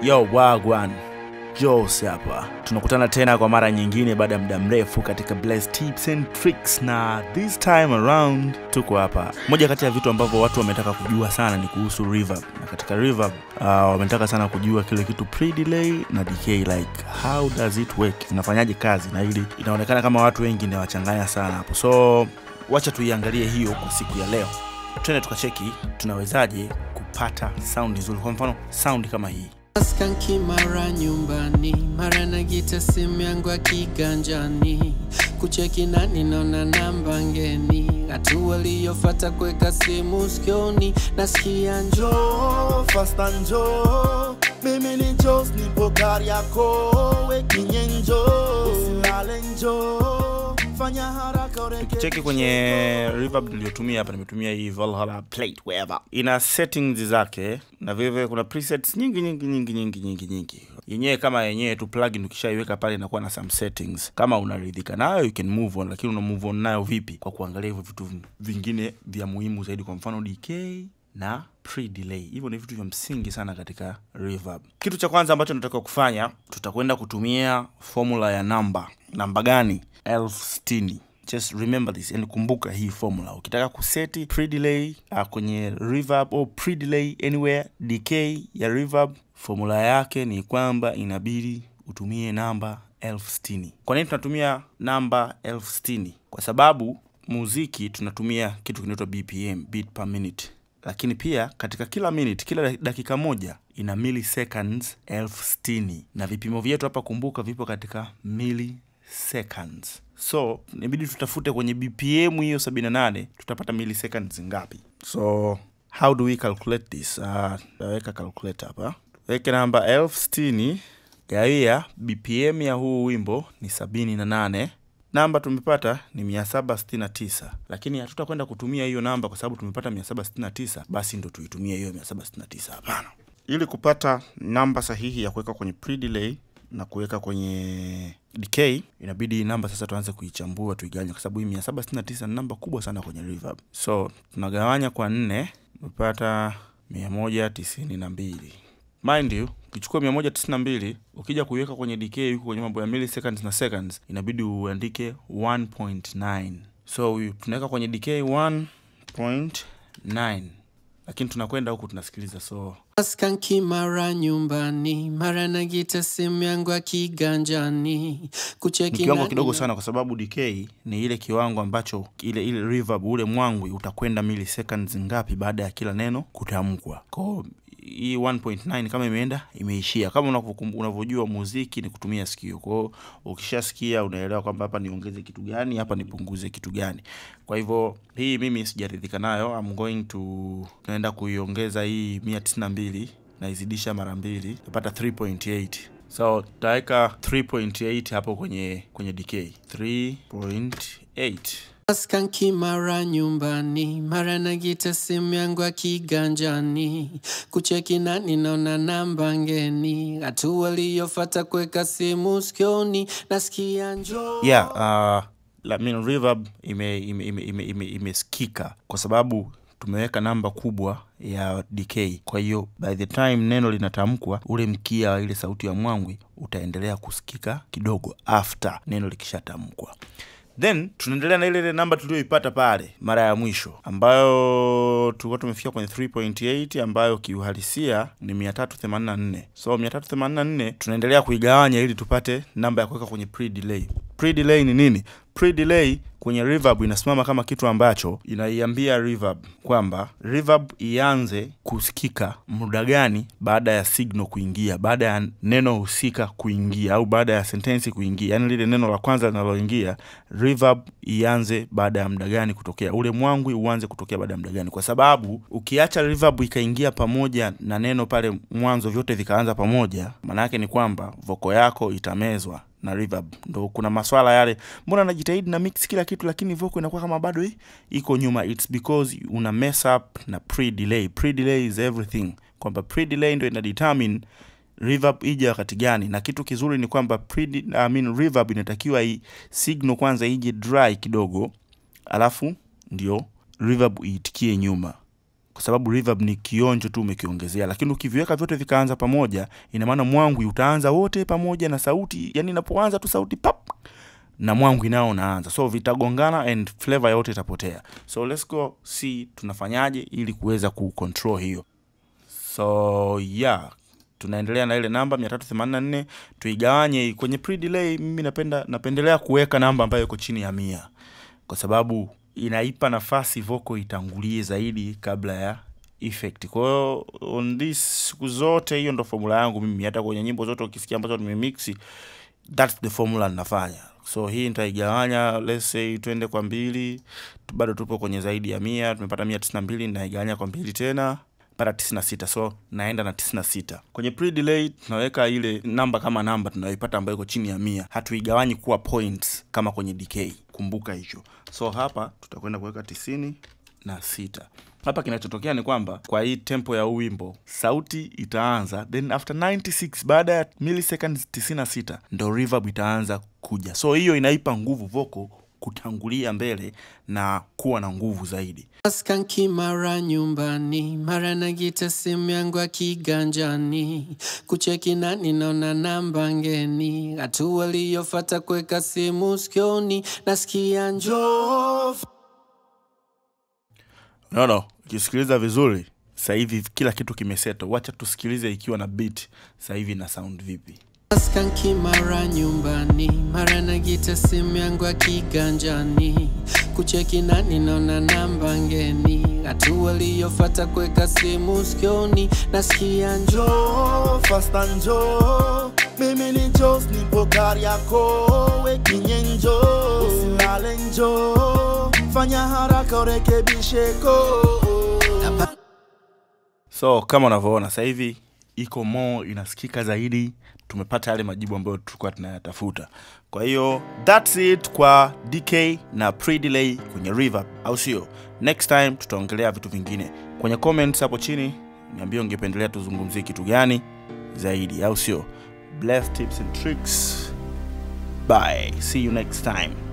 Yo wagwan Jose hapa, tunakutana tena kwa mara nyingine baada ya muda mrefu katika Blessed Tips and Tricks, na this time around tuko hapa. Moja kati ya vitu ambavyo watu wametaka kujua sana ni kuhusu reverb, na katika reverb uh, wametaka sana kujua kile kitu pre-delay na decay, like how does it work, inafanyaje kazi, na hili inaonekana kama watu wengi ndio wachanganya sana hapo, so wacha tuiangalie hiyo kwa siku ya leo. Twende tukacheki tunawezaje kupata sound nzuri, kwa mfano sound kama hii Skanki mara nyumbani, mara na gita simu yangu ya kiganjani, kucheki nani naona namba ngeni, hatua iliyofata kuweka simu sikioni, nasikia njoo fasta njo mimi ni Jos nipo gari yako wekinye njo usilale njo fanya haraka ureke cheki kwenye reverb niliyotumia hapa nimetumia hii Valhalla plate wherever ina settings zake na vilevile kuna presets nyingi nyingi nyingi nyingi nyingi nyingi yenyewe kama yenyewe tu plugin ukishaiweka pale inakuwa na some settings kama unaridhika nayo you can move on lakini una move on nayo vipi kwa kuangalia hivyo vitu vingine vya muhimu zaidi kwa mfano decay na pre-delay. Hivyo ni vitu vya msingi sana katika reverb. Kitu cha kwanza ambacho tunatakiwa kufanya, tutakwenda kutumia formula ya namba. Namba gani? elfu sitini. Just remember this and kumbuka hii formula. Ukitaka kuseti pre-delay uh, kwenye reverb au pre-delay anywhere decay ya reverb, formula yake ni kwamba inabidi utumie namba elfu sitini. Kwa nini tunatumia namba elfu sitini? Kwa sababu muziki tunatumia kitu kinaitwa BPM, beat per minute lakini pia katika kila minute, kila dakika moja ina milliseconds elfu sitini na vipimo vyetu hapa, kumbuka, vipo katika milliseconds. So inabidi tutafute kwenye BPM hiyo 78 tutapata milliseconds ngapi? So how do we calculate this? Uh, taweka calculator hapa, weke namba elfu sitini gawia BPM ya huu wimbo ni sabini na nane namba tumepata ni 769 lakini hatutakwenda kutumia hiyo namba kwa sababu tumepata 769 basi ndo tuitumie hiyo 769 hapana ili kupata namba sahihi ya kuweka kwenye pre-delay na kuweka kwenye decay inabidi namba sasa tuanze kuichambua tuigawanye kwa sababu hii 769 ni namba kubwa sana kwenye reverb so tunagawanya kwa nne tumepata 192 mind you ukichukua 192 ukija kuiweka kwenye decay huko kwenye mambo ya milliseconds na seconds inabidi uandike 1.9 so tunaweka kwenye decay 1.9 lakini tunakwenda huku tunasikiliza so Skanki mara nyumbani, mara na gita simu yangu ya kiganjani, ni kucheki kiwango nani kidogo na- sana kwa sababu decay ni ile kiwango ambacho ile ile reverb ule mwangwi utakwenda milliseconds ngapi baada ya kila neno kutamkwa kwao hii 1.9 kama imeenda imeishia kama unavyokum- unavyojua muziki ni kutumia sikio kwao ukishasikia unaelewa kwamba hapa niongeze kitu gani hapa nipunguze kitu gani kwa hivyo hii mimi sijaridhika nayo I'm going to naenda kuiongeza hii 192 naizidisha mara mbili napata 3.8 so tutaweka 3.8 hapo kwenye kwenye decay 3.8 Skanki mara nyumbani, mara na gita simu yangu ya kiganjani, kucheki nani naona namba ngeni, hatua iliyofata kuweka simu sikioni, nasikia njoo yeah uh, la, mean, reverb imesikika ime, ime, ime, ime, imesikika kwa sababu tumeweka namba kubwa ya decay kwa hiyo by the time neno linatamkwa ule mkia wa ile sauti ya mwangwi utaendelea kusikika kidogo after neno likishatamkwa then tunaendelea na ile ile namba tulioipata pale mara ya mwisho ambayo tulikuwa tumefikia kwenye 3.8 ambayo kiuhalisia ni 384 so 384 tunaendelea kuigawanya ili tupate namba ya kuweka kwenye pre-delay pre-delay ni nini pre-delay kwenye reverb inasimama kama kitu ambacho inaiambia reverb kwamba reverb ianze kusikika muda gani baada ya signal kuingia baada ya neno husika kuingia au baada ya sentensi kuingia yaani lile neno la kwanza linaloingia reverb ianze baada ya muda gani kutokea ule mwangwi uanze kutokea baada ya muda gani kwa sababu ukiacha reverb ikaingia pamoja na neno pale mwanzo vyote vikaanza pamoja maana yake ni kwamba voko yako itamezwa na reverb ndo kuna maswala yale mbona najitahidi na mix kila kitu lakini vocal inakuwa kama bado i- iko nyuma it's because una mess up na pre delay pre delay is everything kwamba pre delay ndo ina determine reverb ije wakati gani na kitu kizuri ni kwamba pre I mean, reverb inatakiwa i signal kwanza ije dry kidogo alafu ndio reverb iitikie nyuma kwa sababu reverb ni kionjo tu umekiongezea, lakini ukiviweka vyote vikaanza pamoja, ina maana mwangwi utaanza wote pamoja na sauti, yani inapoanza tu sauti pap na mwangwi nao unaanza, so vitagongana and flavor yote itapotea. So let's go see tunafanyaje ili kuweza kucontrol hiyo. So yeah, tunaendelea na ile namba 384 tuigawanye kwenye pre delay. Mimi napenda napendelea kuweka namba ambayo iko chini ya mia kwa sababu inaipa nafasi vocal itangulie zaidi kabla ya effect. Kwa hiyo on this siku zote, hiyo ndo formula yangu mimi, hata kwenye nyimbo zote ukisikia ambazo nimemix, that's the formula ninafanya. So hii nitaigawanya, let's say twende kwa mbili, bado tupo kwenye zaidi ya mia, tumepata mia tisini na mbili, ninaigawanya kwa mbili tena mpaka 96 so naenda na 96 kwenye pre delay tunaweka ile namba kama namba tunayoipata ambayo iko chini ya mia hatuigawanyi kuwa points kama kwenye decay kumbuka hicho so hapa tutakwenda kuweka tisini na sita hapa kinachotokea ni kwamba kwa hii tempo ya huu wimbo sauti itaanza then after 96 baada ya milliseconds 96 ndo reverb itaanza kuja so hiyo inaipa nguvu vocal kutangulia mbele na kuwa na nguvu zaidi Askanki mara nyumbani, mara nagita simu yangu ya kiganjani, kucheki nani naona namba ngeni, hatua iliyofata kuweka simu sikioni, nasikia njo Njoo no, no. ukisikiliza vizuri sasa hivi kila kitu kimeseto wacha tusikilize ikiwa na beat sasa hivi na sound vipi Askanki mara nyumbani, mara nagita simu yangu ya kiganjani, kucheki nani naona namba ngeni, hatua iliyofata kuweka simu sikioni, nasikia njo njoo fasta njoo mimi ni Jos nipo gari yako wekinye njoo usilale njoo fanya haraka urekebishe ko so kama unavyoona sasa hivi iko more inasikika zaidi tumepata yale majibu ambayo tulikuwa tunayatafuta kwa hiyo thats it kwa dk na pre-delay kwenye reverb au sio next time tutaongelea vitu vingine kwenye comments hapo chini niambie ungependelea tuzungumzie kitu gani zaidi au sio bless tips and tricks bye see you next time